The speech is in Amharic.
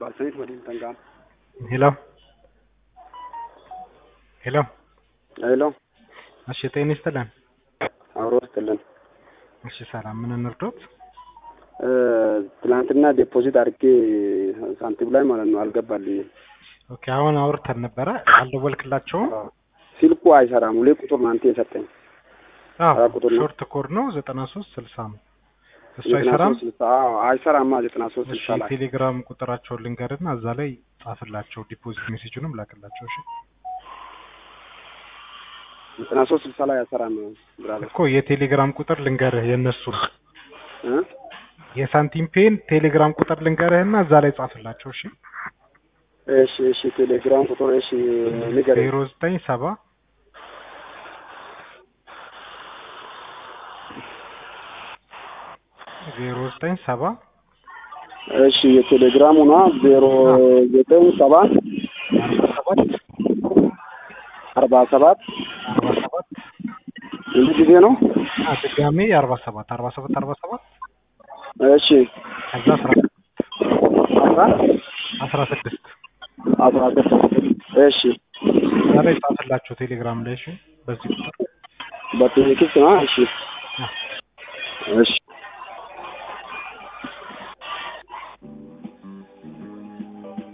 Balsamiit waliin kan ga'amu. Hello. ሄሎ ሄሎ እሺ፣ ጤና ይስጥልን። አብሮ ይስጥልን። እሺ፣ ሰላም። ምን እንርዶት? እ ትናንትና ዴፖዚት አድርጌ ሳንቲም ላይ ማለት ነው አልገባልኝም። ኦኬ፣ አሁን አውርተን ነበረ። አልደወልክላቸውም? ስልኩ አይሰራም። ሁሌ ቁጥር ነው አንተ የሰጠኝ። አዎ፣ አራት ቁጥር ነው። ሾርት ኮድ ነው ዘጠና ሶስት ስልሳ ነው። እሱ ዘጠና አይሰራም። ሶስት ስልሳ አዎ አይሰራማ። ዘጠና ሶስት እሺ፣ ስልሳ ላይ ቴሌግራም ቁጥራቸውን ልንገርና እዛ ላይ ጻፍላቸው፣ ዲፖዚት ሜሴጁንም ላክላቸው። እሺ ዘጠና ሶስት ስልሳ ላይ አይሰራም። ብራዘር እኮ የቴሌግራም ቁጥር ልንገርህ የእነሱ እ የሳንቲም ፔን ቴሌግራም ቁጥር ልንገርህና እዛ ላይ ጻፍላቸው። እሺ እሺ እሺ ቴሌግራም ቁጥር እሺ ንገረኝ። ዜሮ ዘጠኝ ሰባ ዜሮ ዘጠኝ ሰባ እሺ የቴሌግራሙ ነው ዜሮ ዘጠኝ ሰባ አርባ ሰባት አርባ ሰባት አርባ ሰባት ስንት ጊዜ ነው? አ ድጋሜ አርባ ሰባት አርባ ሰባት አርባ ሰባት እሺ ከዛ አስራ አስራ አስራ ስድስት አስራ ስድስት እሺ እዛ ላይ ጻፍላቸው ቴሌግራም ላይ እሺ በዚህ ቁጥር በቴክስት ነው እሺ አ እሺ